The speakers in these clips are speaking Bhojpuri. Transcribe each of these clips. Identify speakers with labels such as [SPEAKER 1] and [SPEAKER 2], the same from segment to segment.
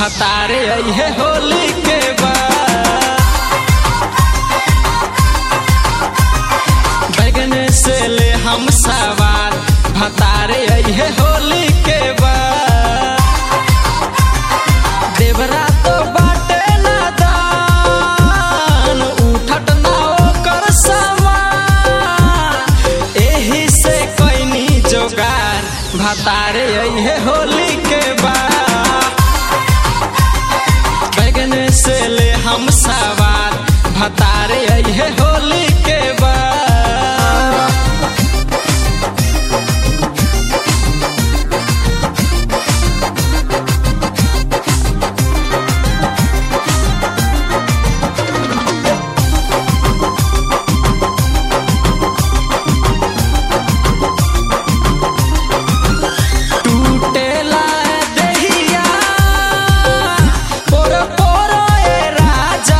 [SPEAKER 1] भतारे अइहे होली के बाद बैगन से ले हम सवार भतारे अइहे होली के बाद देवरा तो बाटे नादान उठट ना ओकर समान एही से कैनी जोगार भतारे अइहे होली के बाद बैगन से ले हम सवार भतारे अइहे होली के बाद टूटेला देहिया पोर पोर ए राजा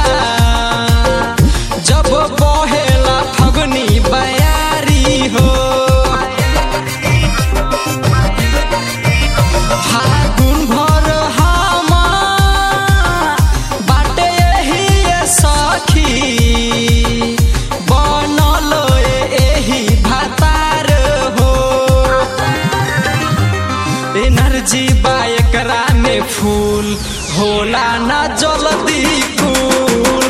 [SPEAKER 1] जब बहेला फगुनी बयारी हो फागुन भर हमा बाटे एही ए सखी बनल एही भातार हो एनर्जी बा एकरा में फूल होला ना जल्दी कूल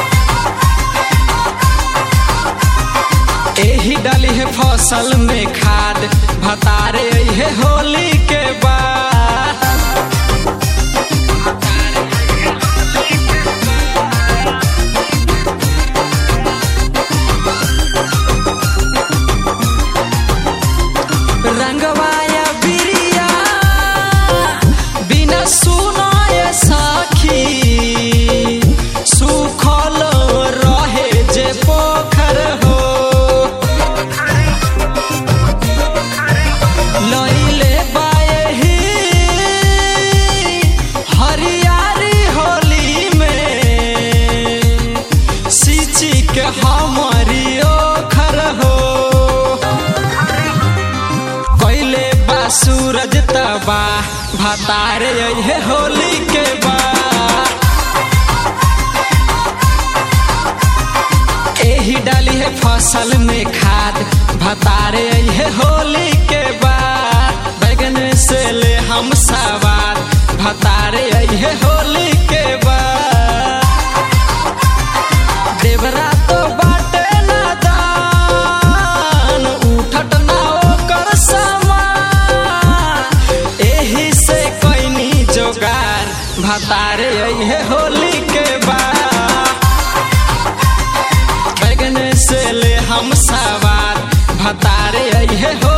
[SPEAKER 1] एही डाली है फसल में खाद भतारे है होली के बाद रंगवाया बिरिया बिना सुनाए साखी सुखल रहे जे पोखर हो लइले बाएही हरियारी होली में सिची के हमारी ओखर हो कैले बा सूरज तबा भतारे अइहे होली के बा एही डाली है फसल में खाद भतारे अइहे होली के बाद बैगन से ले हम सवार भतारे अइहे होली के बाद देवरा तो बाटे नादान उठट ना ओकर समान एही से कैनी जोगार भतारे अइहे होली के बाद बैगन से ले हम सवार भतारे अइहे हो